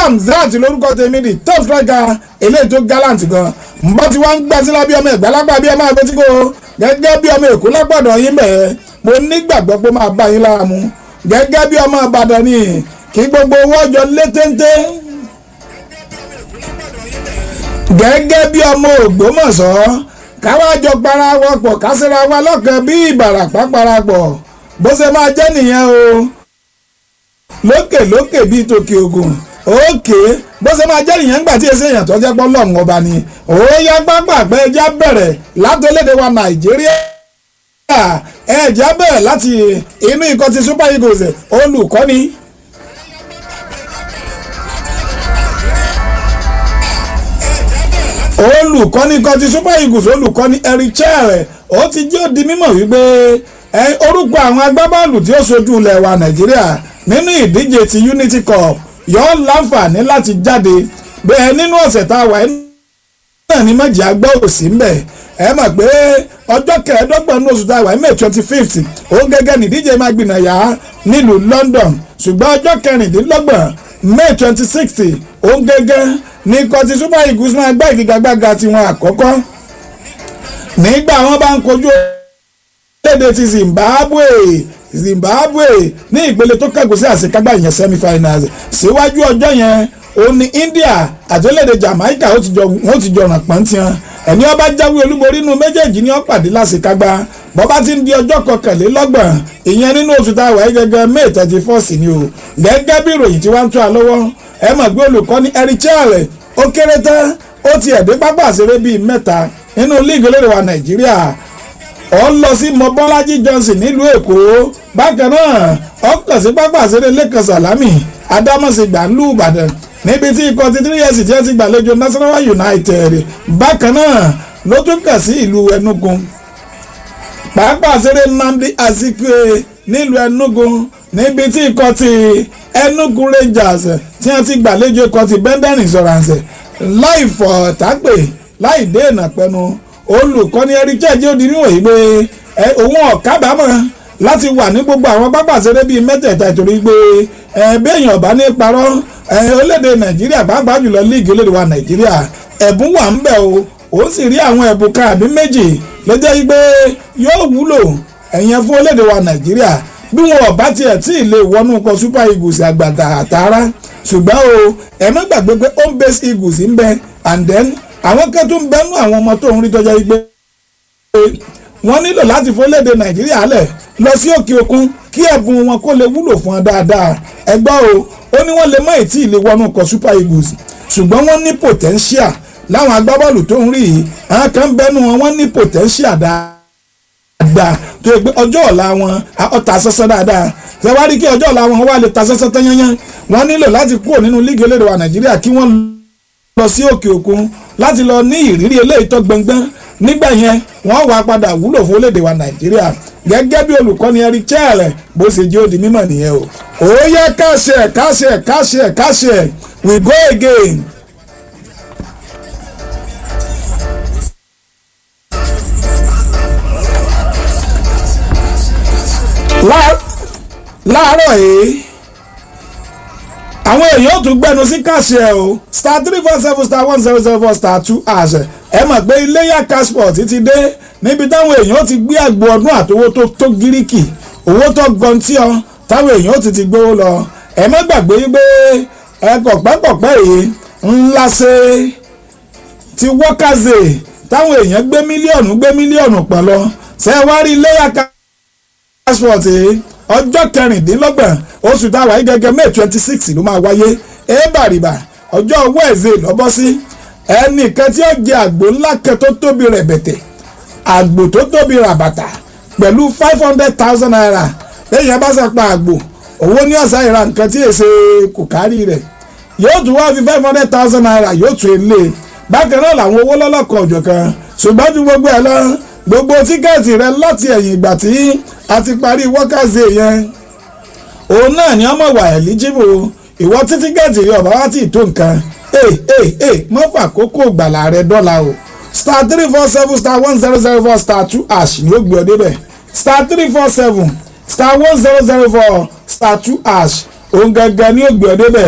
Hamzat lórúkọ tèmi di top striker eléyìí tó gallant gan mbọ́ tí wọ́n ń gbá sí lábí ọmọ ẹ̀gbá lápá bí ẹ máa gbé tí kò gẹ́gẹ́ bí ọmọ èkó lápàdọ̀ yín bẹ̀ẹ́ mo nígbàgbọ́ pé máa bá yín lára mu gẹ́gẹ́ bí ọmọ ìbàdàn ni kí gbogbo owó ọjọ́ lé téńté gẹ́gẹ́ bí ọmọ ògbómọ̀ṣọ́ káwájọ parawọ́pọ̀ kásìra wa lọ́kàn bí ìbàràpá parapọ̀ bó ṣe máa jẹ́ nìyẹn o lókè lókè bíi tòkè ògùn òkè bó ṣe máa jẹ́ nìyẹn nígbà tí èsì èèyàn tó jẹ́ pọ́ lọ́hùn ọba ni òóyá pápá pé ẹja bẹ̀rẹ̀ látọ̀lédè wa nàìjíríà ẹja bẹ̀rẹ̀ láti inú ikọ̀ ti super eagles olùkọ́ni. olùkọ́ni kan ti super eagles olùkọ́ni eric chair ó ti jẹ́ òdi mímọ̀ wípé orúkọ àwọn agbábọ́ọ̀lù tí ó ṣojú ilẹ̀ wa nàìjíríà nínú ìdíje ti unity cup yóò láǹfààní láti jáde bẹ́ẹ̀ nínú ọ̀sẹ̀ tá a wà náà ní méjì agbọ́ òsì ń bẹ̀ ẹ mọ̀ pé ọjọ́ kẹẹ̀ẹ́dọ́gbọ̀n ní oṣù tá a wà may twenty fifth òun gẹ́gẹ́ nídíje máa gbìnàyà nílùú london ṣùgbọ́n ọjọ́ kẹrìndínlọ́gbọ̀n may twenty sixth òun gẹ́gẹ́ ní kọtí super eagles máa gbá ìfigagbága tiwọn àkọ́kọ́ nígbà wọn bá ń kojú léde ti zimbabwe zimbabwe ní ìpele tó kẹ́gùn sí àṣekágbá ìyẹn semi-finals síwájú ọjọ́ yẹn ó ní india àti orílẹ̀-èdè jamaica wọ́n ti jọ ràn pọ́ntìyàn ẹni ọba jáwé olúborí inú méjèèjì ní ọ̀pàdé láṣekágbá bọ́bá ti ń di ọjọ́ kọkànlélọ́gbọ̀n ìyẹn nínú oṣù tá a wà gẹ́gẹ́ may thirty first ni o gẹ́gẹ́ bí ìròyìn tí wọ́n ń tún a lọ́wọ́ ẹ mọ̀ pé olùkọ́ni erichelle ó kéré tán ó ti ẹ̀dín pápá àṣeré bíi mẹ́ta nínú líìgì olóde wa nàìjíríà ó lọ sí mọ́bọ́lájí johnson nílùú èkó bákan náà ó kàn sí pápá àṣeré lẹ́kàn sàlámì adámọ̀sígbà ńlú ìbàdàn níbi tí ikọ̀ ti three years tí ẹ ti gbàlejò nasarawa united bákan náà ló tún kàn sí ìlú enugu pápá àṣeré nnamdi azikiwe nílùú enugu níbi tí ikọ̀ ti enugu rangers tí wọ́n ti gbàlejò ikọ̀ ti benden insurance láì fọ̀ tápè láì dé ìnàpẹ́nu olùkọ́ni erichẹ́ jẹ́ òdi níwọ̀nyí pé òun ọ̀kábàámọ̀ láti wà ní gbogbo àwọn pápá àṣeré bíi mẹ́tẹ̀ẹ̀ta ìtorí pé béèyàn ọ̀bá ní parọ́ orílẹ̀-èdè nàìjíríà pàápàá jùlọ líìgì olóde wa nàìjíríà ẹ̀bùn wà ń bẹ̀ o ó sì rí àwọn ẹ̀bùn kan àbí méjì ló jẹ́ pé yóò wúlò ẹ̀yẹn fún orílẹ̀-èdè wa nàìjíríà bí wọn ọ̀bá tiẹ̀ tí ì lè wọnú kọ super eagles àgbàdà àtàrà ṣùgbọ́n o ẹ má gbàgbé pé home base eagles ń bẹ and then àwọn kan tó ń bẹnu àwọn ọmọ tó ń rí tọ́jà yìí pé wọ́n nílò láti fọlédè nàìjíríà lẹ̀ lọ sí òkè òkun kí ẹ̀bùn wọn kó lè wúlò fún wọn dáadáa ẹgbọ́ o ó ní wọ́n lè má ì tí ì lè wọnú kọ super eagles ṣùgbọ́n wọ́n ní potential láwọn agbábọ́ọ̀lù tó ń rí yìí àwọn kan bẹnu wọn wọ́n ní potential dáadáa tó yẹ pé ọjọ́ ọ̀la wọn ọ̀tà sẹ́sẹ́ dáadáa ṣé wá rí kí ọjọ́ ọ̀la wọn wá lè ta sẹ́sẹ́ tán yányán wọ́n nílò láti kúrò nínú líìgì olóde wa nàìjíríà kí wọ́n lọ sí òkè òkun láti lọ ní ìrírí eléyìí tó gbọngbọ́n nígbà yẹn wọ́n wá padà wúlò fún orílẹ̀-èdè wa nàìjíríà gẹ́gẹ́ bí olùkọ́ni eric chair bó ṣe jẹ́ òdi mímọ̀ nìyẹn o. ó yẹ káṣẹ káṣẹ káṣẹ káṣẹ we go again. láàárọ̀ yìí àwọn èèyàn tún gbẹnu sí káṣẹ o star three four seven star one zero zero four star two àṣẹ ẹ mọ̀ pé iléyà cashport ti dé níbi táwọn èèyàn ti gbé àgbo ọdún àtowó tó tó gíríkì owó tó gọntí ọ táwọn èèyàn ti ti gbówó lọ ẹ má gbàgbé pé ẹ kọ̀pẹ́kọ̀pẹ́ yìí ńlá ṣe ti wọ́kàzè táwọn èèyàn gbé mílíọ̀nù gbé mílíọ̀nù pọ̀ lọ ṣe wá rí iléyà cashport yìí ọjọ́ kẹrìndínlọ́gbọ̀n oṣù táwa yìí gẹ́gẹ́ may twenty six ló máa wáyé ébàrìbà ọjọ́ wẹ́ẹ̀zẹ̀ lọ́bọ́ sí ẹnìkan tí ó jẹ àgbò ńlá kan tó tóbi rẹ̀bẹ̀tẹ̀ àgbò tó tóbi ràbàtà pẹ̀lú five hundred thousand naira lẹ́yìn ẹ bá sàpà àgbò owó ní ọ̀sán ìra nǹkan tí èsè kò kárí rẹ̀ yóò tún wá fi five hundred thousand naira yóò tún ilé bákan náà làwọn owó lọ́lọ́kọ̀ ọ̀jọ̀ kan ṣùgbọ́n ju gbogbo ẹ̀ lọ gbogbo tíkẹ́ẹ̀tì rẹ láti ẹ̀yìn ìgbà tí a ti parí wọ́kàzì yẹn òun náà ni ọmọ wà eligible ìwọ tí tíkẹ́ẹ̀tì rẹ ọ̀bá wá tí ì tó nǹkan ee ee ee mọ́fà kókó gbàlà rẹ dọ́là o star three four seven star one zero zero four star two ash ni ó gbé ọ débẹ̀ star three four seven star one zero zero four star two ash òun gangan ni ó gbé ọ débẹ̀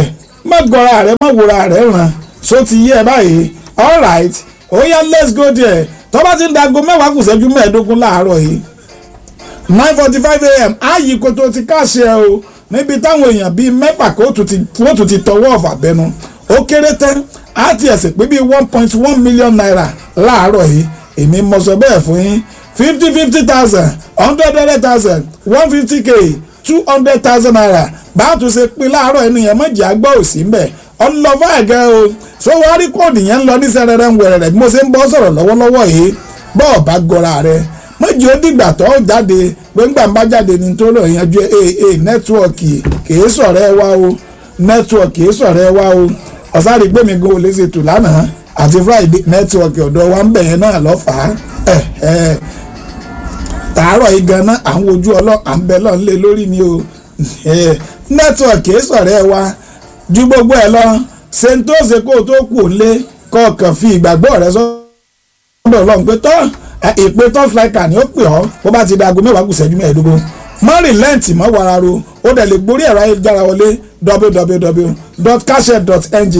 má gọra rẹ má wòra rẹ ràn so ti yé ẹ báyìí alright ó yá let's go there tó bá ti ń dago mẹ́wàá kù ṣẹ́jú mẹ́ẹ̀ẹ́dógún láàárọ̀ yìí nine forty five a.m. ààyè kòtò ti káṣẹ o níbi táwọn èèyàn bíi mẹ́fà kó tún ti tọwọ́ ọ̀fà bẹnu ó kéré tán á ti ẹ̀sìn pé bíi one point one million naira láàárọ̀ yìí èmi mọ̀ sọ bẹ́ẹ̀ fún yín fifty fifty thousand hundred hundred thousand one fifty k two hundred thousand naira bá a tún ṣe pín láàárọ̀ ẹni yẹn mọ̀jì àgbọ̀ òsì ń bẹ̀ ọlọ́fà ẹ̀gẹ́ o so wá rí kóòdù yẹn ń lọ ní sẹ́rẹ̀rẹ̀ ń wẹ̀rẹ̀ bí mo ṣe ń bọ́ sọ̀rọ̀ lọ́wọ́lọ́wọ́ yìí bọ́ọ̀ bá gọra rẹ mọ̀jì ó dìgbà tó jáde pé ńgbà ń bá jáde ní tó lọ yanjú aa nẹ́tíwọ̀kì kìí sọ̀rọ̀ ẹ wá o nẹ́tíwọ̀kì kìí sọ̀rọ̀ ẹ wá o ọ̀sáré gbẹ̀mí gan olè ṣètò lánàá àti friday nẹ́tíwọ̀kì ọ̀dọ̀ wa ń bẹ̀yẹn náà lọ́fàá ẹ̀ ẹ̀ tààrọ̀ yìí gan-an à ń wojú ọlọ́ à ń bẹ lọ́n lé lórí ni o nẹ́tíwọ̀kì kìí sọ̀rọ̀ ẹ wá ju gbogbo ẹ lọ ṣe ń tó ṣe kó o tó kù ó lé kọ̀ọ̀kan fi ìgbàgbọ́ rẹ sọ́dọ̀ ọlọ́run pé tọ́ ìpè top flicker ni ó pè ọ́ bó bá ti da aago mẹ́wàá kù ṣẹ́jú mẹ́ẹ̀ẹ́dógún mọ́ rìlẹ́ǹtì mọ́ wararo ó dẹ̀ lè gborí ẹ̀rọ ayélujára wọlé www.cashet.ng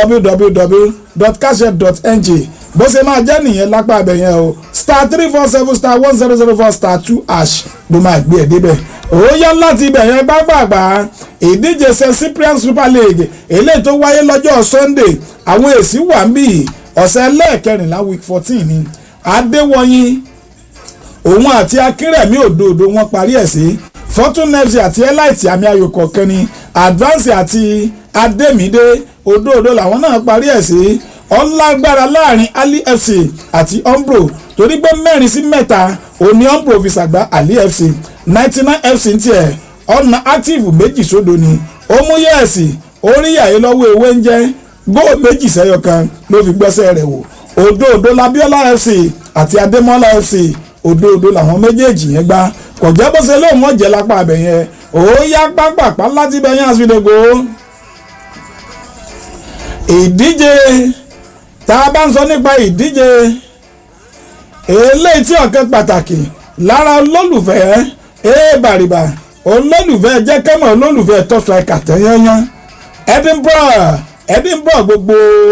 www.cashet.ng bó ṣe máa jẹ́ nìyẹn lápá abẹ yẹn o star three four seven star one zero zero four star two ash ló máa gbé ẹ̀ débẹ̀ ó yá láti ibẹ̀ yẹn gbàgbàgbà ìdíje st cyprian super league eléyìí tó wáyé lọ́jọ́ sunday àwọn èsì wà ń bì ọ̀sẹ̀ lẹ́ẹ̀kẹrìnlá week fourteen ni adéwọ̀nyí òun àti akínrẹ̀mí òdòdó wọn parí ẹ̀ sí fortune fc àti elite àmì ayò kọ̀ọ̀kan ni advance àti adémídé òdòdó làwọn náà parí ẹ̀ sí ọlágbára láàrin ali fc àti umbro torí pé mẹ́rin sí mẹ́ta òní umbro fi ṣàgbá ali fc ninety nine fc ń tiẹ̀ ọ̀nà active méjì sódò ni omuyẹ̀sì oríyàyé lọ́wọ́ ewé ń jẹ́ góò méjì sẹ́yọ kan ló fi gbẹ́sẹ̀ rẹ̀ wò òdòdó labiola fc àti adémọ́lá fc òdòdó làwọn méjèèjì yẹn gbá kò jẹ́ bó ṣe lóun wọ́n jẹ́ lápá abẹ yẹn ó yá pápápá láti bẹ yẹn àsìdògò ìdíje tá a bá ń sọ nípa ìdíje eléyìí tí ọ̀kan pàtàkì lára olólùfẹ́ ee bàrìbà olólùfẹ́ jẹ́ kẹ́mọ̀ olólùfẹ́ top striker tẹ́yẹ́yán Edinburgh Edinburgh gbogbo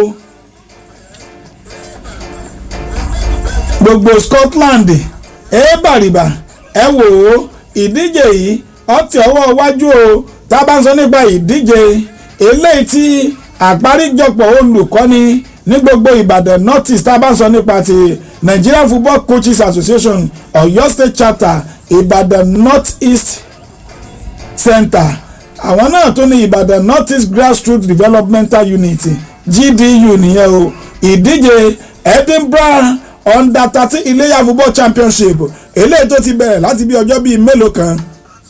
gbogbo Scotland ee bàrìbà ẹ wò ó ìdíje yìí ọtí ọwọ́ iwájú o tá a bá ń sọ nípa ìdíje eléyìí tí àgbáríjọpọ̀ olùkọ́ni ní gbogbo Ìbàdàn north east tá a bá ń sọ nípa ti Nigeria Football Coaches Association Ọ̀yọ́ State Chapter Ìbàdàn north east center àwọn náà tún ní Ìbàdàn north east grassroots developmental unit GDU nìyẹn o ìdíje Edinburgh under thirteen Iléyá football championship eléyìí tó ti bẹ̀rẹ̀ láti bí ọjọ́ bíi mélòó kan